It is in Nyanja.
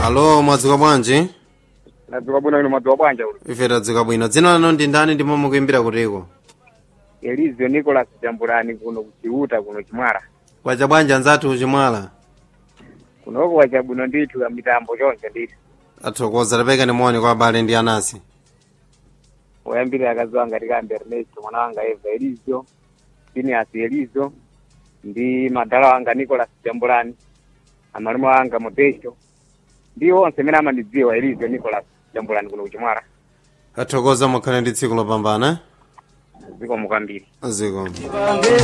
alo mwadzuka bwanji nadzuka bwino ino madzuka bwanja ulo ife tadzuka bwino dzina lanu ndi ndani ndipo mukuimbira kutiko elizio nicolas jambulani kuno kuchiuta kuno chimwala kwacha bwanji anzathu chimwala kunoko wachabwino ndithu ya mitambo choncho ndithu athokoza tapeka ni moni kwa abale ndi anasi woyambirira akazi wanga tikambe ernesto mwana wanga eva elizio phineas elizio ndi madala wanga nicolas jambulani amalume wanga modesto ndi onse amene amandidziwa elizio nicolas jambulani kuno kuchimwala athokoza mukhale ndi tsiku lopambana zikomo kwambiri zikomo